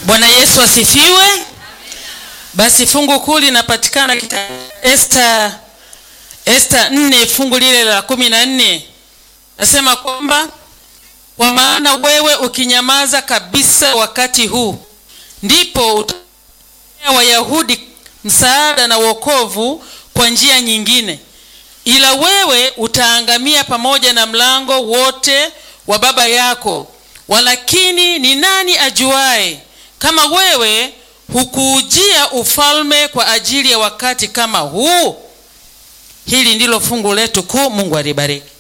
Bwana Yesu asifiwe. Basi fungu kuu linapatikana kita Esta Esta nne fungu lile la kumi na nne nasema kwamba kwa maana wewe ukinyamaza kabisa wakati huu, ndipo utawapatia Wayahudi msaada na wokovu kwa njia nyingine, ila wewe utaangamia pamoja na mlango wote wa baba yako. Walakini ni nani ajuaye kama wewe hukuujia ufalme kwa ajili ya wakati kama huu? Hili ndilo fungu letu kuu. Mungu alibariki.